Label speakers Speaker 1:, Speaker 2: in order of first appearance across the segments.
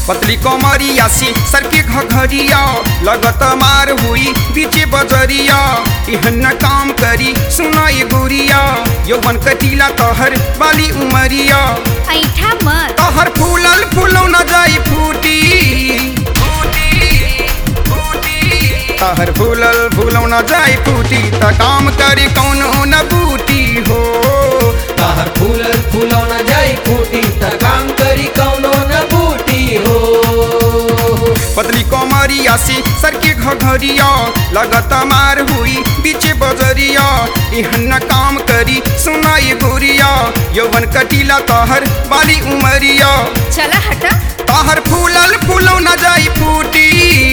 Speaker 1: पतली कमरिया से सर के घघरिया लगत मार हुई बीचे बजरिया इहन काम करी सुनाई गुरिया यौवन कटीला तहर बाली उमरिया
Speaker 2: ऐठा मत
Speaker 1: तहर फूलल फूलो न जाई फूटी तहर फूलल फूलो न जाई फूटी त काम करी कौनो न बूटी हो
Speaker 3: ताहर फूलल फूलौना जाई फूटी त काम करी कौनो न बूटी हो
Speaker 1: पतली कमरिया से सर के घघरिया लगत मार हुई बीचे बजरिया इहन काम करी सुनाई गुरिया यौवन कटीला तहर बाली उमरिया
Speaker 2: चला हटा
Speaker 1: तहर फूलल फूलो न जाई फूटी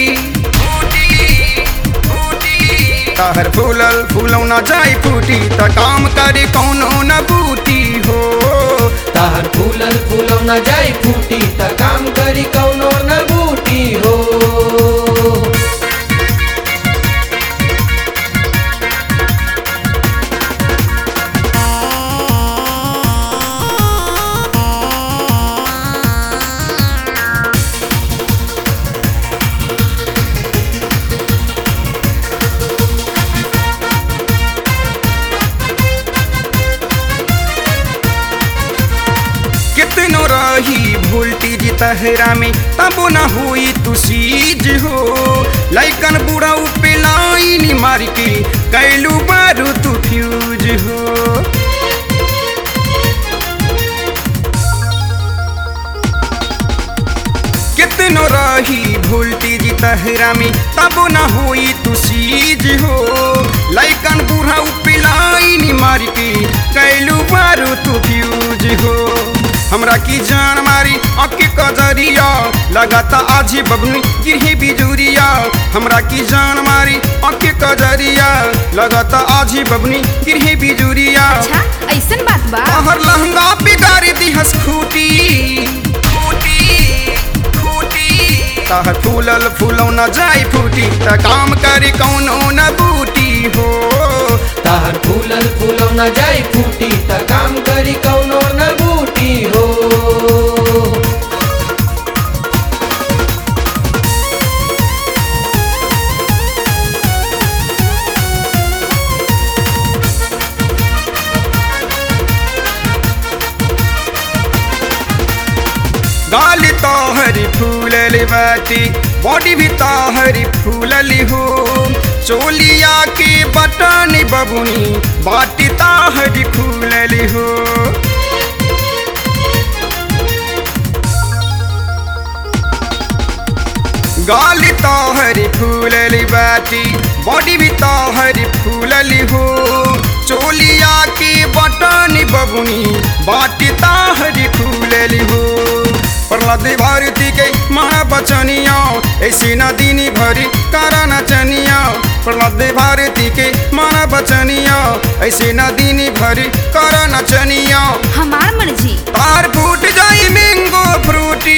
Speaker 1: तहर फूलल फूलो न जाई फूटी त काम करे कौनो न बूटी हो
Speaker 3: ताहर फूलल फूलौना जाई फूटी त काम करी कौनो न बूटी हो
Speaker 1: कितनो रही वोल्टेज तहरा में तब न हुई तू सीज हो लाइकन बुढ़ा पे लाइन मार के कैलू बारू तू फ्यूज हो कितनो रही वोल्टेज तहरा में तब न हुई तू सीज हो लाइकन बूढ़ा पे लाइन मार के कैलू बारू तू फ्यूज हो हमरा की जान मारी अके कजरिया लगाता आजी बबनी गिरही बिजुरिया हमरा की जान मारी अके कजरिया लगाता आजी बबनी गिरही बिजुरिया
Speaker 2: अच्छा ऐसन बात बा
Speaker 1: तहर लहंगा बिगाड़ दिहस खूटी तहर फूलल फूलो न जाई फूटी त काम करे कौनो न बूटी हो
Speaker 3: ताहर फूलल फूलौना जाई फूटी त काम करी कौनो न बूटी हो
Speaker 1: गाली तोहरी फूलल बाटी बॉडी भी तोहरी फूलली हो चोलिया के बटन बबुनी बाटी तोहरी फूलली हो गाली तोहरी फूलली बाटी बॉडी भी तोहरी फूलली हो चोलिया के बटन बबुनी बाटी तोहरी फूलली हो प्रहलाद भारती के महाबचनिया ऐसी नदीनी भरी करा नचनिया प्रहलाद भारती के महाबचनिया ऐसी नदीनी भरी करा नचनिया
Speaker 2: हमार मर्जी
Speaker 1: तार फूट जाई मैंगो फ्रूटी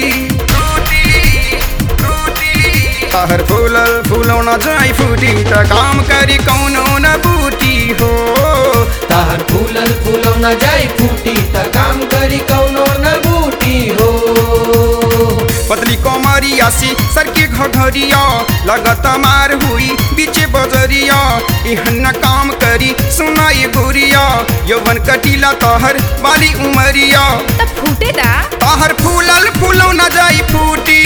Speaker 1: तहर फूलल फूलो न जाई फूटी त काम करी कौनो न बूटी हो
Speaker 3: ताहर फूलल फूलौना जाई फूटी त काम करी कौनो न बूटी हो
Speaker 1: पतली कमरिया से सर के घघरिया लगत मार हुई बीचे बजरिया इहन काम करी सुनाई गुरिया यौवन कटीला तहर बाली उमरिया
Speaker 2: तब फूटे दा
Speaker 1: तहर फूलल फूलो न जाई फूटी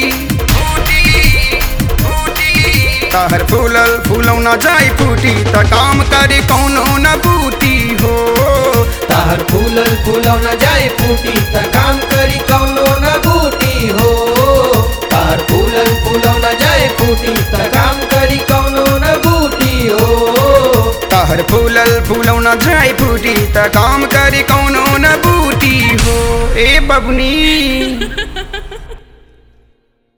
Speaker 1: तहर फूलल फूलो न जाई फूटी त काम करे कौनो न बूटी हो
Speaker 3: ताहर फूलल फूलौना जाई फूटी त काम करी कौनो न बूटी हो ताहर फूलल फूलौना जाई फूटी त काम करी कौनो न बूटी हो
Speaker 1: तहर फूलल फूलो न जाई फूटी त काम करे कौनो न बूटी हो ए बबनी